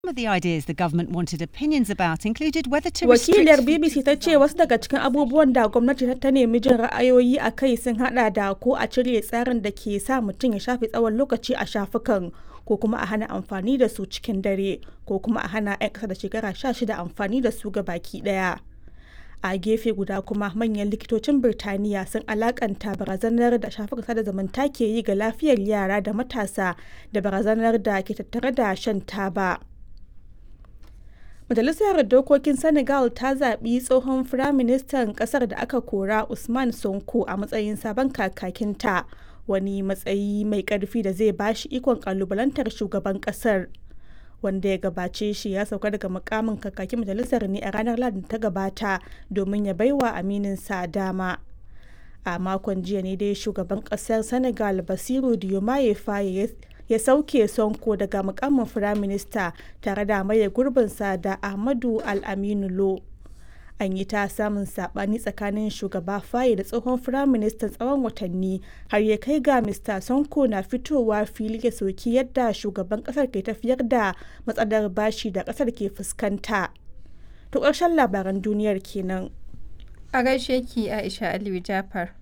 Some of the ideas the government wanted opinions about included whether to Wakiliyar restrict BBC ta ce wasu daga cikin abubuwan da gwamnati ta nemi jin ra'ayoyi a kai sun hada da ko a cire tsarin da ke sa mutum ya shafe tsawon lokaci a shafukan ko kuma a hana amfani da su cikin dare ko kuma a hana 'yan ƙasa da shekara 16 amfani da su ga baki ɗaya. a gefe guda kuma manyan likitocin birtaniya sun alakanta barazanar da shafukan sada zumunta ke yi ga lafiyar yara da matasa da barazanar da ke tattare da shan taba majalisar dokokin senegal ta zaɓi tsohon firaministan ƙasar da aka kora usman sonko a matsayin sabon kakakinta wani matsayi mai ƙarfi da zai bashi ikon ƙalubalantar shugaban ƙasar wanda ya gabace shi ya sauka daga mukamin kakakin majalisar ne a ranar ladin ta gabata domin ya baiwa amininsa dama a makon jiya ne dai shugaban kasar senegal basiru diomaye faye ya sauke sonko daga mukamin firaminista tare da maye gurbinsa da ahmadu al-aminu lo an yi ta samun sabani tsakanin shugaba faye da tsohon firaministan tsawon watanni har ya kai ga mr sonko na fitowa fili ya soki yadda shugaban kasar ke tafiyar da matsalar bashi da kasar ke fuskanta to ƙarshen labaran duniyar kenan A gaishe ki Aisha Aliyu Jafar.